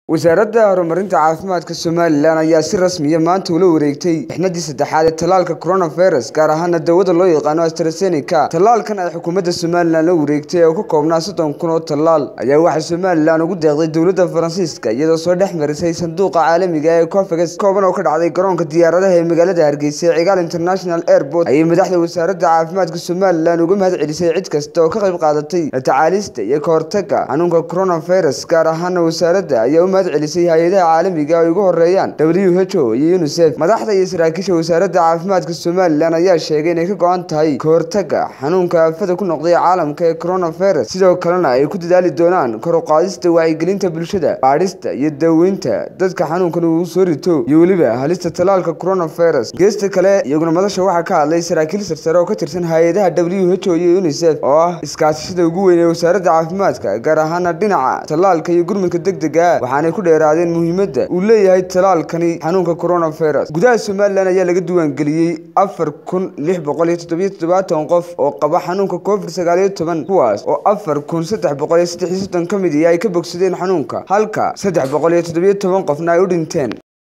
wasaaradda horumarinta caafimaadka somalilan ayaa si rasmiya maanta ula wareegtay mixnadii saddexaad ee tallaalka coronavirus gaar ahaana dawada loo yaqaano astrazeneca tallaalkan ay xukuumadda somalilan la wareegtay oo ka koobnaa soddon kun oo tallaal ayaa waxaa somalilan ugu deeqday dowladda faransiiska iyadoo soo dhex marisay sanduuqa caalamiga ee cofages kooban oo ka dhacday garoonka diyaaradaha ee magaalada hargeysa ee cigaal international airport ayay madaxda wasaaradda caafimaadka somalilan uga mahad celisay cid kasta oo ka qayb qaadatay la tacaalista iyo ka hortagga xanuunka coronavirus gaar ahaana wasaaradda ayaa u celisay hay-adaha caalamiga ay ugu horeeyaan w h o iyo unisef madaxda iyo saraakiisha wasaaradda caafimaadka somalilan ayaa sheegay inay ka go-an tahay ka hortagga xanuunka aafada ku noqday caalamka ee coronavirus sidoo kalena ay ku dadaali doonaan kor u qaadista wacyigelinta bulshada baadhista iyo daaweynta dadka xanuunkan uu soo rito iyo weliba halista tallaalka coronavirus geesta kale iyaguna madasha waxaa ka hadlay saraakiil sarsare oo ka tirsan hay-adaha w h o iyo unisef oo ah iskaashashada ugu weyn ee wasaaradda caafimaadka gaar ahaana dhinaca tallaalka iyo gurmudka degdega waxaanay ku dheeraadeen muhiimadda uu leeyahay tallaalkani xanuunka coronavirus gudaha somalilan ayaa laga diiwaangeliyey afar kun lix boqol iyo toddobiyo toddobaatan qof oo qaba xanuunka covid sagaal iyo toban kuwaas oo afar kun saddex boqol iyo saddex iyo soddon ka mid iyo ay ka bogsadeen xanuunka halka saddex boqol iyo toddobiyo toban qofna ay u dhinteen